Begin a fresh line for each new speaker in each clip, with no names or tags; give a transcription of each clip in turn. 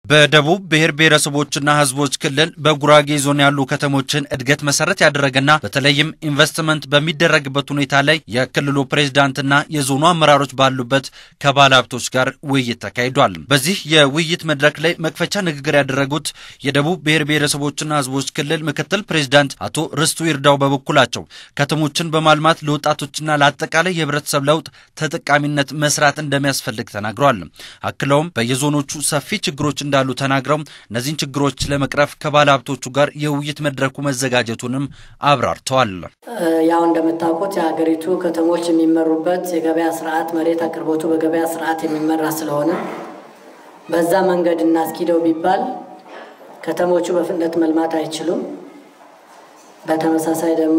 በደቡብ ብሔር ብሔረሰቦችና ሕዝቦች ክልል በጉራጌ ዞን ያሉ ከተሞችን እድገት መሰረት ያደረገና በተለይም ኢንቨስትመንት በሚደረግበት ሁኔታ ላይ የክልሉ ፕሬዝዳንትና የዞኑ አመራሮች ባሉበት ከባለ ሀብቶች ጋር ውይይት ተካሂዷል። በዚህ የውይይት መድረክ ላይ መክፈቻ ንግግር ያደረጉት የደቡብ ብሔር ብሔረሰቦችና ሕዝቦች ክልል ምክትል ፕሬዝዳንት አቶ ርስቱ ይርዳው በበኩላቸው ከተሞችን በማልማት ለወጣቶችና ለአጠቃላይ የህብረተሰብ ለውጥ ተጠቃሚነት መስራት እንደሚያስፈልግ ተናግረዋል። አክለውም በየዞኖቹ ሰፊ ችግሮች እንዳሉ ተናግረው እነዚህን ችግሮች ለመቅረፍ ከባለ ሀብቶቹ ጋር የውይይት መድረኩ መዘጋጀቱንም አብራርተዋል።
ያው እንደምታውቁት የሀገሪቱ ከተሞች የሚመሩበት የገበያ ስርዓት መሬት አቅርቦቱ በገበያ ስርዓት የሚመራ ስለሆነ በዛ መንገድ እናስኪደው ቢባል ከተሞቹ በፍጥነት መልማት አይችሉም። በተመሳሳይ ደግሞ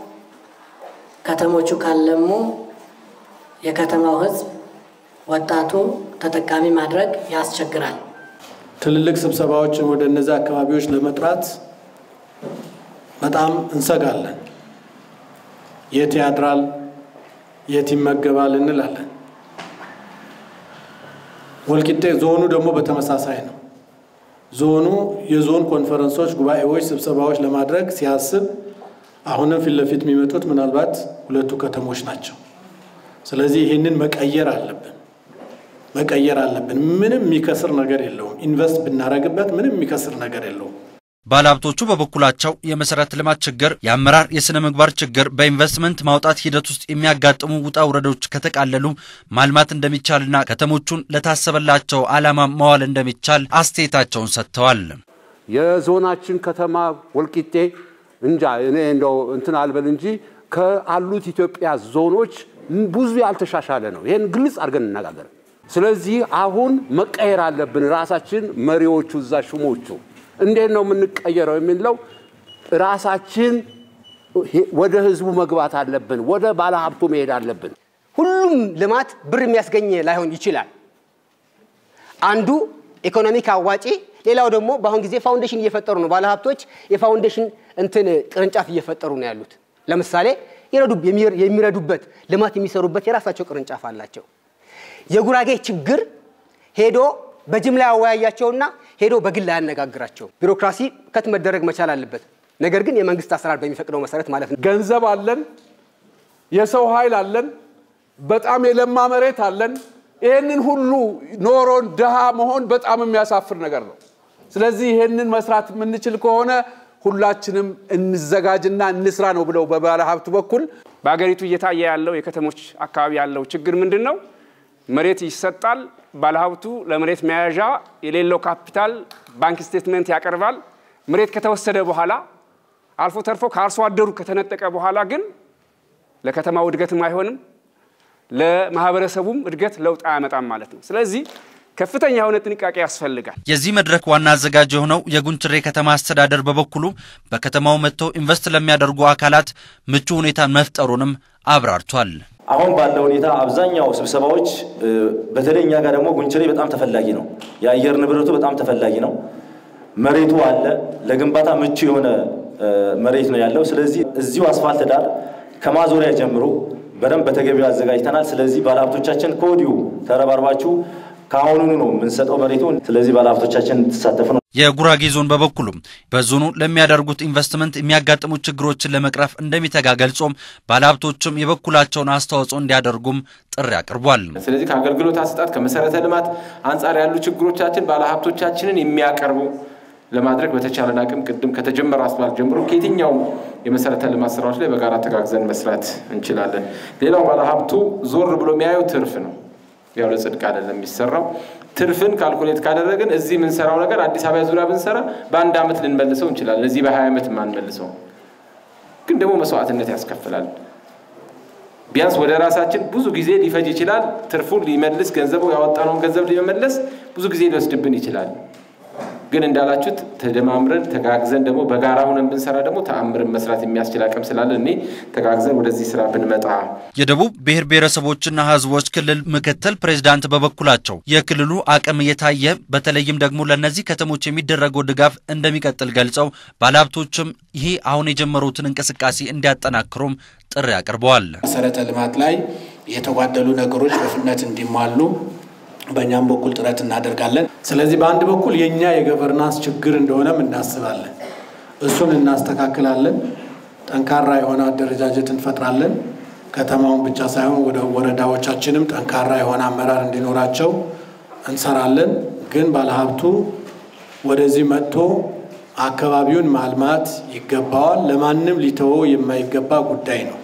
ከተሞቹ ካለሙ የከተማው ህዝብ ወጣቱ ተጠቃሚ ማድረግ ያስቸግራል።
ትልልቅ ስብሰባዎችን ወደ እነዚህ አካባቢዎች ለመጥራት በጣም እንሰጋለን። የት ያድራል፣ የት ይመገባል እንላለን። ወልቂጤ ዞኑ ደግሞ በተመሳሳይ ነው። ዞኑ የዞን ኮንፈረንሶች፣ ጉባኤዎች፣ ስብሰባዎች ለማድረግ ሲያስብ አሁንም ፊት ለፊት የሚመጡት ምናልባት ሁለቱ ከተሞች ናቸው። ስለዚህ ይህንን መቀየር አለብን መቀየር አለብን። ምንም የሚከስር ነገር የለውም። ኢንቨስት ብናደርግበት ምንም የሚከስር ነገር የለውም።
ባለሀብቶቹ በበኩላቸው የመሰረተ ልማት ችግር፣ የአመራር የሥነ ምግባር ችግር በኢንቨስትመንት ማውጣት ሂደት ውስጥ የሚያጋጥሙ ውጣ ውረዶች ከተቃለሉ ማልማት እንደሚቻልና ከተሞቹን ለታሰበላቸው ዓላማ መዋል እንደሚቻል አስተያየታቸውን ሰጥተዋል።
የዞናችን ከተማ ወልቂጤ እንጃ እኔ እንደው እንትን አልበል እንጂ ከአሉት ኢትዮጵያ ዞኖች ብዙ ያልተሻሻለ ነው። ይህን ግልጽ አድርገን እንነጋገር። ስለዚህ አሁን መቀየር አለብን። ራሳችን መሪዎቹ እዛ ሹሞቹ እንዴት ነው የምንቀየረው የሚለው ራሳችን ወደ ህዝቡ መግባት አለብን። ወደ ባለሀብቱ መሄድ አለብን።
ሁሉም ልማት ብር የሚያስገኝ ላይሆን ይችላል። አንዱ ኢኮኖሚክ አዋጪ፣ ሌላው ደግሞ በአሁን ጊዜ ፋውንዴሽን እየፈጠሩ ነው። ባለሀብቶች የፋውንዴሽን እንትን ቅርንጫፍ እየፈጠሩ ነው ያሉት። ለምሳሌ የሚረዱበት ልማት የሚሰሩበት የራሳቸው ቅርንጫፍ አላቸው። የጉራጌ ችግር ሄዶ በጅምላ ያወያያቸውና ሄዶ በግል አያነጋግራቸው። ቢሮክራሲ ከት መደረግ መቻል አለበት። ነገር ግን የመንግስት አሰራር በሚፈቅደው መሰረት ማለት ነው።
ገንዘብ አለን፣ የሰው ኃይል አለን፣ በጣም የለማ መሬት አለን። ይህንን ሁሉ ኖሮን ድሃ መሆን በጣም የሚያሳፍር ነገር ነው። ስለዚህ ይህንን መስራት የምንችል ከሆነ ሁላችንም እንዘጋጅና እንስራ ነው ብለው በባለ ሀብቱ በኩል
በሀገሪቱ እየታየ ያለው የከተሞች አካባቢ ያለው ችግር ምንድን ነው? መሬት ይሰጣል። ባለሀብቱ ለመሬት መያዣ የሌለው ካፒታል ባንክ ስቴትመንት ያቀርባል። መሬት ከተወሰደ በኋላ አልፎ ተርፎ ከአርሶ አደሩ ከተነጠቀ በኋላ ግን ለከተማው እድገትም አይሆንም፣ ለማህበረሰቡም እድገት ለውጥ አያመጣም ማለት ነው። ስለዚህ ከፍተኛ የሆነ ጥንቃቄ ያስፈልጋል።
የዚህ መድረክ ዋና አዘጋጅ የሆነው የጉንችሬ ከተማ አስተዳደር በበኩሉ በከተማው መጥተው ኢንቨስት ለሚያደርጉ አካላት ምቹ ሁኔታን መፍጠሩንም አብራርቷል።
አሁን ባለው ሁኔታ አብዛኛው ስብሰባዎች በተለይ እኛ ጋር ደግሞ ጉንችሬ በጣም ተፈላጊ ነው። የአየር ንብረቱ በጣም ተፈላጊ ነው። መሬቱ አለ። ለግንባታ ምቹ የሆነ መሬት ነው ያለው። ስለዚህ እዚሁ አስፋልት ዳር ከማዞሪያ ጀምሮ በደንብ በተገቢው አዘጋጅተናል። ስለዚህ ባለሀብቶቻችን ከወዲሁ ተረባርባችሁ ከአሁኑኑ ነው የምንሰጠው መሬቱ። ስለዚህ ባለሀብቶቻችን እንድትሳተፉ ነው።
የጉራጌ ዞን በበኩሉም በዞኑ ለሚያደርጉት ኢንቨስትመንት የሚያጋጥሙ ችግሮችን ለመቅረፍ እንደሚተጋ ገልጾም ባለሀብቶችም የበኩላቸውን አስተዋጽኦ እንዲያደርጉም ጥሪ አቅርቧል።
ስለዚህ ከአገልግሎት አሰጣጥ ከመሰረተ ልማት አንጻር ያሉ ችግሮቻችን ባለሀብቶቻችንን የሚያቀርቡ ለማድረግ በተቻለን አቅም ቅድም ከተጀመረ አስፋልት ጀምሮ ከየትኛውም የመሰረተ ልማት ስራዎች ላይ በጋራ ተጋግዘን መስራት እንችላለን። ሌላው ባለሀብቱ ዞር ብሎ የሚያየው ትርፍ ነው። ያው ለጽድቅ አይደለም የሚሰራው። ትርፍን ካልኩሌት ካደረግን እዚህ የምንሰራው ነገር አዲስ አበባ ዙሪያ ብንሰራ በአንድ ዓመት ልንመልሰው እንችላለን። እዚህ በሀያ ዓመት የማንመልሰው ግን ደግሞ መስዋዕትነት ያስከፍላል። ቢያንስ ወደ ራሳችን ብዙ ጊዜ ሊፈጅ ይችላል። ትርፉን ሊመልስ ገንዘቡ ያወጣነውን ገንዘብ ሊመለስ ብዙ ጊዜ ሊወስድብን ይችላል። ግን እንዳላችሁት ተደማምረን ተጋግዘን ደግሞ በጋራ ሆነን ብንሰራ ደግሞ ተአምርን መስራት የሚያስችል አቅም ስላለን እኔ ተጋግዘን ወደዚህ ስራ ብንመጣ።
የደቡብ ብሔር ብሔረሰቦችና ሕዝቦች ክልል ምክትል ፕሬዝዳንት በበኩላቸው የክልሉ አቅም እየታየ በተለይም ደግሞ ለእነዚህ ከተሞች የሚደረገው ድጋፍ እንደሚቀጥል ገልጸው ባለሀብቶችም ይሄ አሁን የጀመሩትን እንቅስቃሴ እንዲያጠናክሩም ጥሪ አቅርበዋል።
መሰረተ ልማት ላይ የተጓደሉ ነገሮች በፍጥነት እንዲሟሉ
በእኛም በኩል ጥረት እናደርጋለን። ስለዚህ በአንድ በኩል የእኛ የገቨርናንስ ችግር እንደሆነም እናስባለን። እሱን እናስተካክላለን። ጠንካራ የሆነ አደረጃጀት እንፈጥራለን። ከተማውን ብቻ ሳይሆን ወደ ወረዳዎቻችንም ጠንካራ የሆነ አመራር እንዲኖራቸው እንሰራለን። ግን ባለሀብቱ ወደዚህ መጥቶ አካባቢውን ማልማት ይገባዋል። ለማንም ሊተወው የማይገባ ጉዳይ ነው።